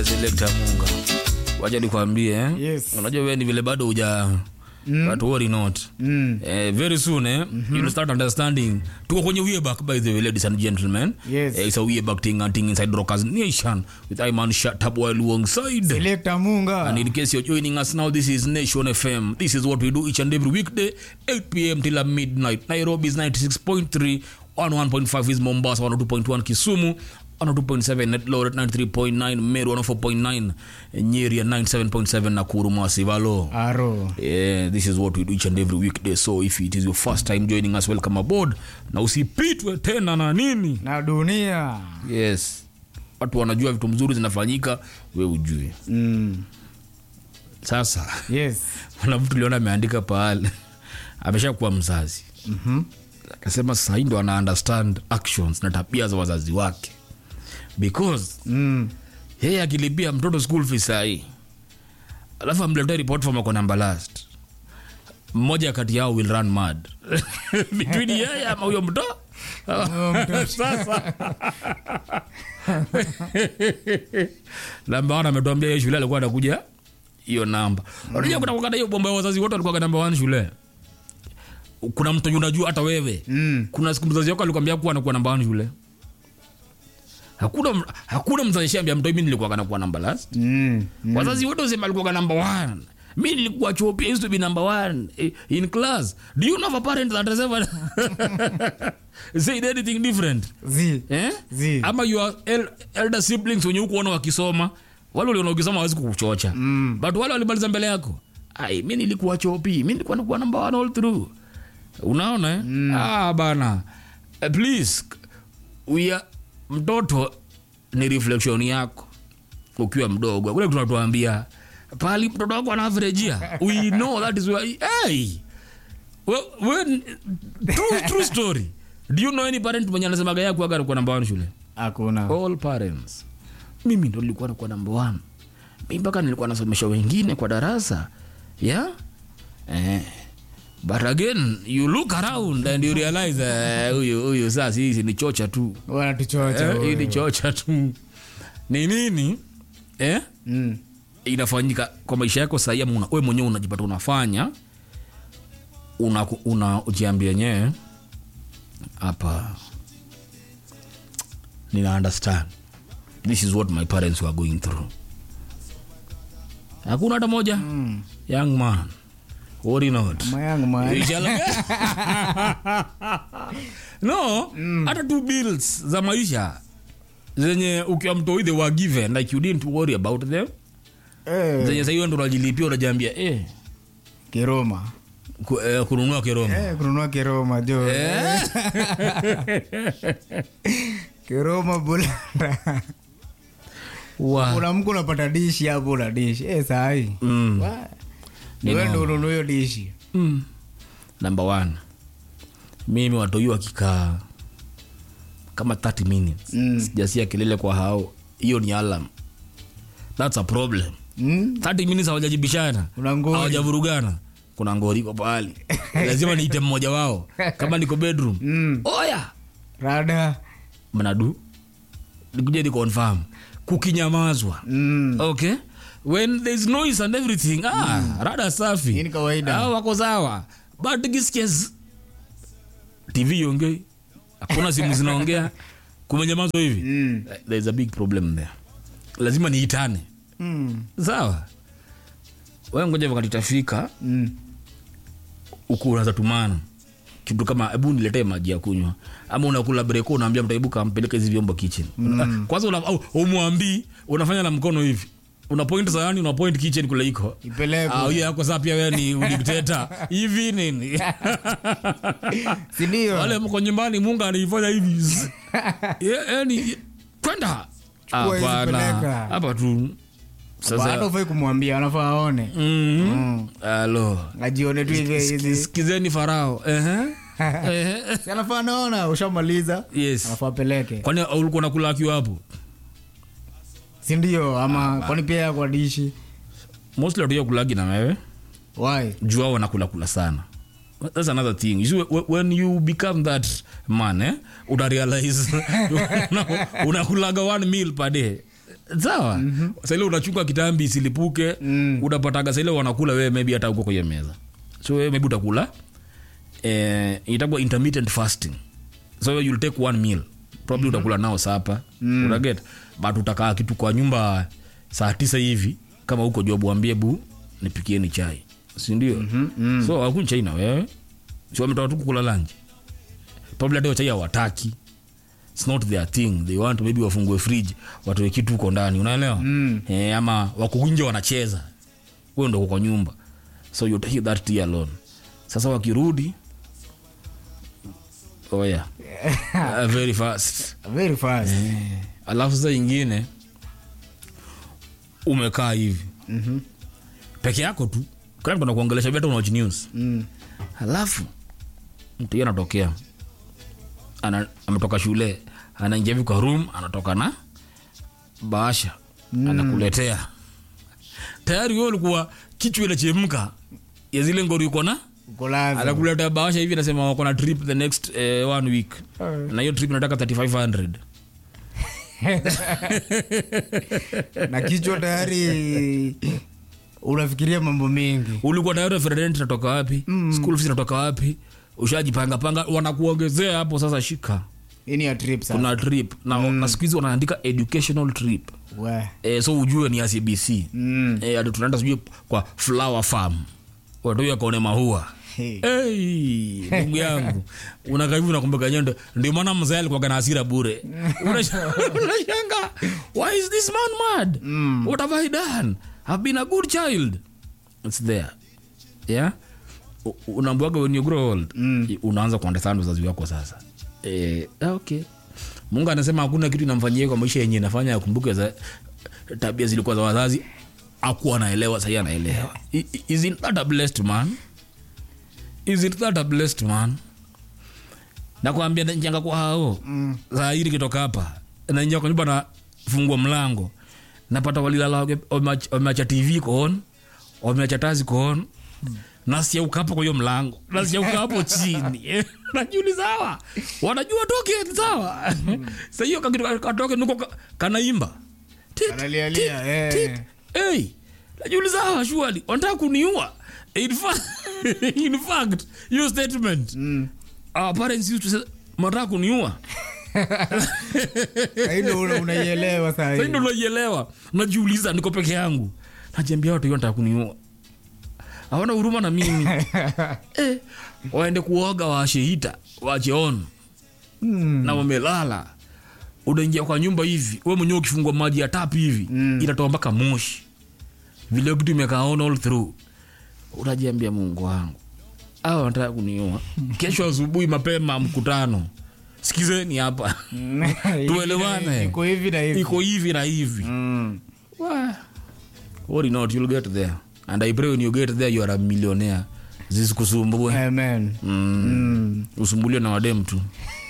Selector Munga, wacha nikwambie eh? Yes. Unajua wewe ni vile bado huja mm. but worry not Mm. Eh, very soon eh, mm-hmm. you'll start understanding tuko kwenye way back by the way ladies and gentlemen Yes. eh, it's a way back thing and thing inside Rockers Nation with Iman Shatabwa alongside Selector Munga. And in case you're joining us now, this is Nation FM. This is what we do each and every weekday, 8 p.m. till uh, midnight. Nairobi is 96.3, 101.5 is Mombasa, 102.1 Kisumu, 102.7 Eldoret, 93.9 Meru, 104.9 Nyeri, and 97.7 Nakuru, Masivalo. Aro. Yeah, this is what we do each and every weekday. So if it is your first time joining us, welcome aboard. Na usipitwe tena na nini. Na dunia. Yes. Watu wanajua vitu mzuri zinafanyika, we ujue. Mm. Sasa Yes. kuna mtu liona ameandika pahali ameshakuwa mzazi Mhm. akasema sahii ndo ana understand actions na tabia za wazazi wake because Mm. yeye akilipia mtoto school fees sahii alafu amletea report from ako number last mmoja kati yao will run mad between yeye ama huyo mto sasa namba one ametuambia hiyo shule alikuwa anakuja hiyo namba unajua kuna wakati hiyo bomba ya wazazi wote walikuwa namba one shule kuna mtu unajua hata wewe Mm. kuna siku mzazi wako alikwambia kuwa anakuwa namba one shule hakuna hakuna mzazi shambia mtoi mimi nilikuwa nakuwa namba last Mm. Mm. wazazi wote wasema alikuwa number one mi nilikuwa chuo pia used to be number one eh, in class do you know of a parent that has ever said anything different Zi. eh? Zi. ama your el elder siblings wenye hukuona wakisoma wale uliona ukisoma hawezi kukuchocha Mm. but wale walimaliza mbele yako ai mi nilikuwa chopi mi nilikuwa nakuwa number one all through unaona eh? ah, bana Eh, please we are, mtoto ni reflection yako ukiwa mdogo kule tunatuambia pali mtoto wako anavrejia we know that is where hey well, when, true, true story do you know any parent mwenye anasemaga yako aga alikuwa namba one shule Hakuna. all parents mimi ndo nilikuwa nakuwa namba one mi mpaka nilikuwa nasomesha wengine kwa darasa yeah eh. but again you look around and you realize eh, huyu huyu sasa hizi ni chocha tu Wanatuchocha. Eh, hii ni wewe. chocha tu ni nini eh? Mm. inafanyika kwa maisha yako sahii ama una- we mwenyewe unajipata unafanya una, una ujiambia yenyewe hapa nina understand this is what my parents were going through hakuna hata moja Mm. young man worry not Mayangu man. You shall- no hata two bills za maisha zenye ukiwa mtoi they were given like you didn't worry about them Eh. zenye sahiyo ndo unajilipia unajiambia eh, Kiroma. ku, eh, kununua kiroma Eh, kununua kiroma jo. Eh? Kiroma bulanda. Wa- Kuna mku unapata dishi hapo una dishi. Eh, sahi. Mm. Wa. Ni Wewe noma. ndo ununue hiyo dishi. Mm. number one mimi watoi wakikaa kama 30 minutes Mm. sijasia kelele kwa hao hiyo ni alarm thats a problem Mm. 30 minutes hawajajibishana Kuna ngori. hawajavurugana kuna ngori kwa pahali lazima niite mmoja wao kama niko bedroom Mm. oya Rada. mnadu nikuja ni confirm kukinyamazwa Mm. okay when there's noise and everything ah, rada safi Hii ni kawaida. ah, wako sawa but kisikia z- tv iongei hakuna simu zinaongea kumenyamazwa hivi Mm. there's a big problem there lazima niitane Mm. sawa we ngoja wakati tafika Mm. huku unaweza tumana kitu kama hebu niletee maji ya kunywa ama unakula breko unaambia mtaibuka ampeleke hizi vyombo kitchen mm. kwanza una, au, umwambii unafanya na mkono hivi una point sayani una point kitchen kule iko Ipelekwe. Ah, hiyo yako saa pia wewe ni udikteta hivi nini Si ndio? wale mko nyumbani mungu anaifanya hivi Ye- yani kwenda Chukua hizi hapana peleka. hapa tu Bado sasa ufai kumwambia anafaa aone. mm, Mm. alo Ajione tu hivi hivi. sikizeni farao Ehe. Ehe. Si anafaa naona ushamaliza. yes Anafaa apeleke. kwani ulikuwa nakula akiwa hapo Si ndio? Ama kwani pia kwa dishi. mostly watuya kulagi na wewe Why? juu ao wanakula kula sana that's another thing you see, wh- when you become that man eh, una realize una- unakulaga one meal per day sawa mm-hmm. saile unachunga kitambi isilipuke Mm. unapataga saile wanakula wewe maybe hata huko kwenye meza so wewe maybe utakula eh, itakuwa intermittent fasting so you'll take one meal probably mm-hmm. utakula nao sapa mm. unaget but utakaa kitu kwa nyumba saa tisa hivi kama huko job wambie bu nipikieni chai sindio mm-hmm. mm. so akuni chai na wewe si wametoka tu kukula lanji probably hata hiyo chai hawataki its not their thing they want maybe wafungue fridge watoe kitu huko ndani unaelewa mm. e, ama wako nje wanacheza huyo ndo kwa nyumba so you take that tea alone sasa wakirudi oh yeah. uh, very fast very fast alafu sasa ingine umekaa hivi Mhm. peke yako tu kila mtu anakuongelesha beta unawatch news Mm. halafu mtu hiyo anatokea ana, ametoka shule anaingia hivi kwa room anatoka na bahasha mm. anakuletea tayari wewe ulikuwa kichwa inachemka ya zile ngori uko na uko lazima anakuletea bahasha hivi anasema wako na trip the next eh, one week Eh. na hiyo trip nataka 3500 na kichwa tayari unafikiria mambo mengi ulikuwa tayari referent natoka wapi mm. school fees natoka wapi ushajipanga panga wanakuongezea hapo sasa shika hii ni ya trip sasa kuna trip na, mm. na siku hizi wanaandika educational trip we e, so ujue ni acbc Mm. e, ati tunaenda sijui kwa flower farm watu akaone mahua Hey. Hey, ndugu yangu unakaivu nakumbuka nyendo ndio maana mzee alikuwaga na hasira bure Unasha- unashanga why is this man mad Mm. what have i done i've been a good child it's there yeah U- unaambiwaga when you grow old Mm. unaanza kuandesana wazazi wako sasa eh, ah, okay mungu anasema hakuna kitu inamfanyia kwa maisha yenye inafanya akumbuke za tabia zilikuwa za wazazi akuwa anaelewa sahii anaelewa I- i- isn't that a blessed man isn't that a blessed man nakwambia njanga kwa hao Mm. saa hili kitoka hapa naingia kwa nyumba na fungua mlango napata walilala wame- wameacha wameacha tv koon wameacha tazi koon nasiauka hapo kwa hiyo mlango nasiauka hapo chini najiuliza hawa wanajua toke sawa sa hiyo kakitu katoke nuko ka- kanaimba Tit, Kanalialia, tit, eh. tit. Hey, najiuliza hawa shuali wanataka kuniua in fact, in fact hiyo statement Mm. our parents used to say mnataka kuniua Hii una- unaielewa saa sasa hii. ndo unaielewa najiuliza niko peke yangu najiambia watu hiyo nataka kuniua hawana huruma na mimi eh, waende kuoga waashe hita waache on Mm. na wamelala unaingia kwa nyumba hivi we mwenyewe ukifungua maji ya tap hivi Mm. itatoa mpaka moshi vile kitu imekaa on all through unajiambia mungu wangu au wanataka kuniua kesho asubuhi mapema mkutano sikizeni hapa Tuelewane. iko hivi na hivi iko hivi na hivi Mm. Wah. Worry not, you'll get there and i pray when you get there you are a millionaire zisikusumbue Amen. mm. Mm. usumbuliwe na wadem tu